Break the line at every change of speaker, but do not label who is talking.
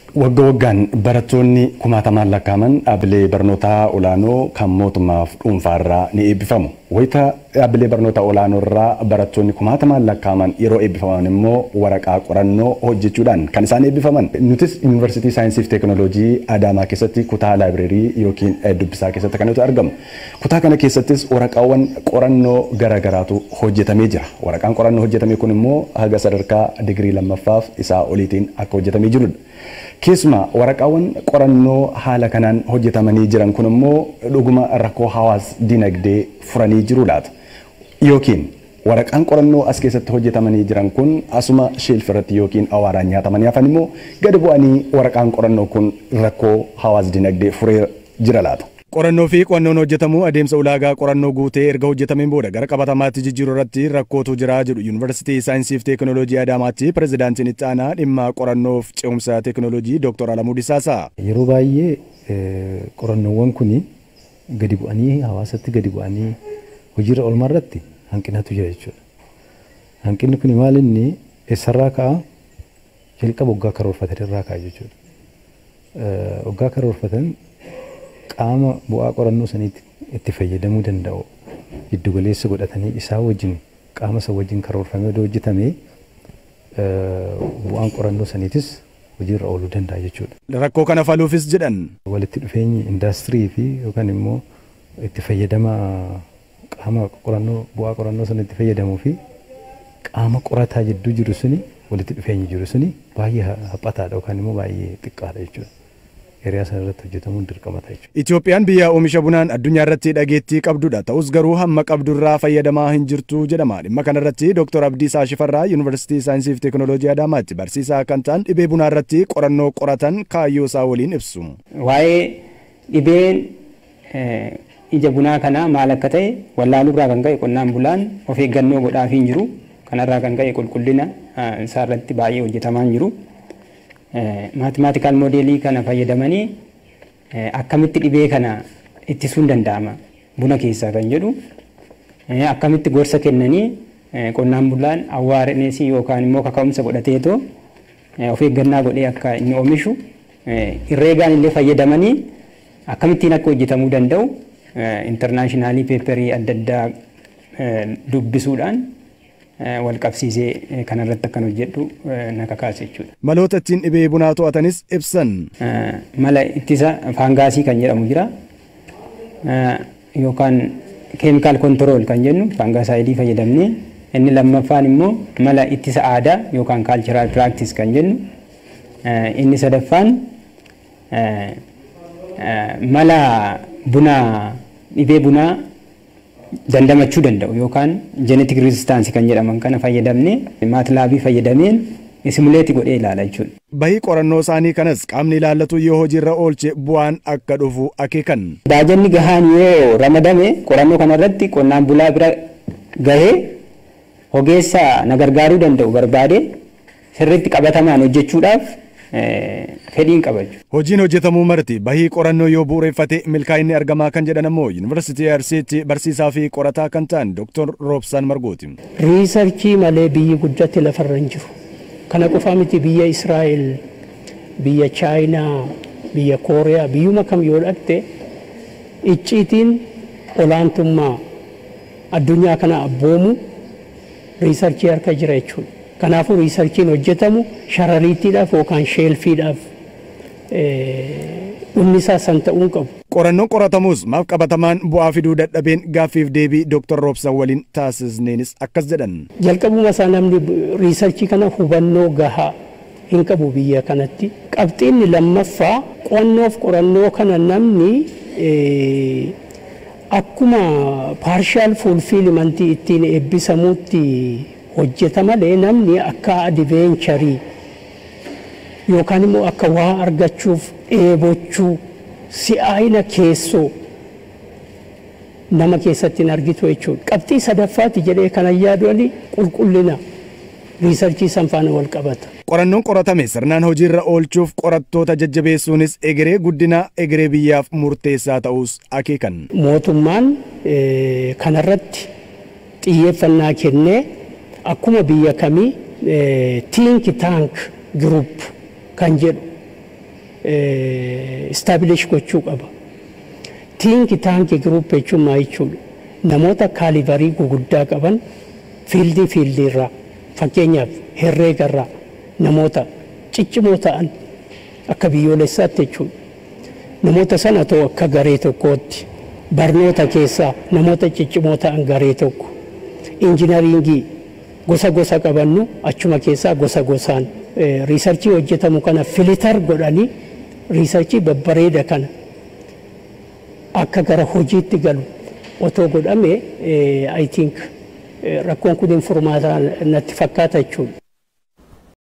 Wagga waggaan barattoonni kumaatamaan lakkaaman dhaabbilee barnootaa olaanoo kan mootummaaf dhuunfaarraa ni eebbifamu. Wayita dhaabbilee barnootaa olaanoo irraa barattoonni kumaatamaan lakkaaman yeroo eebbifaman immoo waraqaa qorannoo hojjechuudhaan kan isaan eebbifaman. Nutis Yuunivarsiitii Saayinsii fi Teekinooloojii Adaamaa keessatti kutaa laabireerii yookiin dubbisaa keessatti kan nuti argamu. Kutaa kana keessattis waraqaawwan qorannoo garaagaraatu hojjetamee jira. Waraqaan qorannoo hojjetame kun immoo haga sadarkaa digirii lammaffaaf isaa oliitiin akka hojjetamee jirudha. Keessumaa waraqaawwan qorannoo haala kanaan hojjetamanii jiran kun immoo dhuguma rakkoo hawaas dinagdee furanii jiru laata. Yookiin waraqaan qorannoo as keessatti hojjetamanii jiran kun asuma sheelf irratti yookiin awaaraan nyaatamanii hafan immoo gadi bu'anii waraqaan qorannoo kun rakkoo hawaas dinagdee furee jira laata. Qorannoo fi qo'annoon hojjetamu adeemsa ulaagaa qorannoo guutee erga hojjetameen booda gara qabatamaatti jijjiiruu irratti rakkootu jira jedhu Yuunivarsiitii Saayinsii fi Teekinooloojii Adaamaatti pirezidaantiin itti aanaa dhimma qorannoof ce'umsa teekinooloojii Dr. Alamuu Disaasaa.
Yeroo baay'ee qorannoowwan kun gadi bu'anii hawaasatti gadi bu'anii hojiirra oolmaa irratti hanqinatu jira jechuudha. Hanqinni kun maal inni eessarraa ka'a jalqaba waggaa karoorfatan irraa ka'a jechuudha. Waggaa karoorfatan qaama bu'aa qorannoo saniitti itti fayyadamuu danda'u giddu galeessa godhatanii isaa wajjin qaama isa wajjin karoorfamee hojjetame bu'aan qorannoo saniitis hojiirra ooluu danda'a jechuudha.
Rakkoo kana furuufis jedhan.
Walitti dhufeenyi indaastirii fi yookaan immoo itti fayyadama qaama qorannoo bu'aa qorannoo sana itti fayyadamuu fi qaama qorataa jidduu jiru suni walitti dhufeenyi jiru suni baay'ee haphataadha yookaan immoo baay'ee xiqqaadha jechuudha. hiriyaa sana irratti hojjetamuun dirqama ta'a jechuudha.
Itoophiyaan biyya oomisha bunaan addunyaa irratti dhageettii qabdudha. Ta'us garuu hamma qabdurraa fayyadamaa hin jirtu jedhama. Dhimma kana irratti Dr. Abdiisaa Shifarraa Yuunivarsiitii Saayinsii fi Teekinooloojii Adaamaatti barsiisaa kan ta'an dhibee bunaa irratti qorannoo qoratan kaayyoo isaa waliin ibsu.
Waa'ee dhibeen ija bunaa kanaa maal akka ta'e wallaaluurraa kan ka'e qonnaan bulaan of eeggannoo godhaafii hin jiru. Kanarraa kan ka'e qulqullina isaa irratti baay'ee hojjetamaa hin jiru. maatimaatikal moodeelii kana fayyadamanii akkamitti dhibee kana ittisuun danda'ama buna keessaa kan jedhu akkamitti gorsa kennanii qonnaan bulaan awwaarenesii yookaan immoo kaka'umsa godhateetoo of eeggannaa godhee akka inni oomishu herreegaan illee fayyadamanii akkamittiin akka hojjetamuu danda'u intarnaashinaali peeperii adda addaa dubbisuudhaan wal qabsiisee kanarratti akkan hojjedhu na kakaase jechuudha.
Maloota ittiin dhibee bunaa to'atanis ibsan.
Mala ittisa faangaasii kan jedhamu jira. Yookaan keemikaal kontirool kan jennu faangaasaayidii fayyadamnee inni lammaffaan immoo mala ittisa aadaa yookaan kaalchiraal piraaktis kan jennu inni sadaffaan mala bunaa dhibee bunaa dandamachuu danda'u yookaan jeenetik rizistaansi kan jedhaman kana fayyadamnee maatilaabii fayyadameen simuleetii godhee ilaala jechuudha.
Bahii qorannoo isaanii kanas qaamni ilaallatu yoo hojiirra oolche bu'aan akka dhufu akeekan.
Baajanni gahaan yoo ramadame qorannoo kanarratti qonnaan bulaa bira gahee ogeessa na gargaaruu danda'u barbaade sirriitti qabatamaan hojjechuudhaaf fedhiin qabaju.
Hojiin hojjetamuu marti bahii qorannoo yoo bu'uureffate milkaa'inni argamaa kan jedhan ammoo Yuunivarsiitii Arsiitti barsiisaa fi qorataa kan ta'an Dr. Roobsaan Margooti.
Riisarchii malee biyyi guddatti lafarra hin jiru. Kana qofa miti biyya Israa'el, biyya Chaayinaa, biyya Kooriyaa, biyyuma kam yoo dhaqxe icciitiin olaantummaa addunyaa kana abboomu riisarchii harka jira jechuudha. Kanaafuu riisarchiin hojjetamu sharariittiidhaaf yookaan sheelfiidhaaf dhumnisaa san ta'uu qabu.
Qorannoon qoratamus maaf qabatamaan bu'aa fiduu dadhabeen gaaffiif deebii Dr. Roobsan waliin taasisneenis akkas jedhan.
Jalqabuma isaa namni riisarchii kana hubannoo gahaa hin qabu biyya kanatti. Qabxiinni lammaffaa qo'annoof qorannoo kana namni akkuma paarshaal fuulfiilimantii ittiin eebbisamuutti hojjeta malee namni akka adiveencharii yookaan immoo akka waa argachuuf dheebochuu si'aayina keessoo nama keessatti hin argitu jechuudha. Qabxii sadaffaati jedhee kana yaadu ali qulqullina riisarchii san faana wal qabata.
Qorannoon qoratame sirnaan hojiirra oolchuuf qorattoota jajjabeessuunis egeree guddina egeree biyyaaf murteessaa ta'us akeekan.
Mootummaan kanarratti xiyyeeffannaa kennee akkuma biyya kamii tiink taank giruup kan jedhu istaabilesh gochuu qaba. Tiinki taanki giruup jechuun maa jechuudha? Namoota kaalibarii guguddaa qaban fiildii fiildii irraa fakkeenyaaf herreega irraa namoota ciccimoo ta'an akka biyyoolessaatti jechuudha. Namoota sana ta'u akka garee tokkootti barnoota keessaa namoota ciccimoo ta'an garee tokko injinariingii gosa gosa qabannu achuma keessaa gosa gosaan riisarchii hojjetamu kana filitar godhanii riisarchii babbareeda kana akka gara hojiitti galu otoo godhame I think rakkoon kun furmaataa natti fakkaata jechuudha.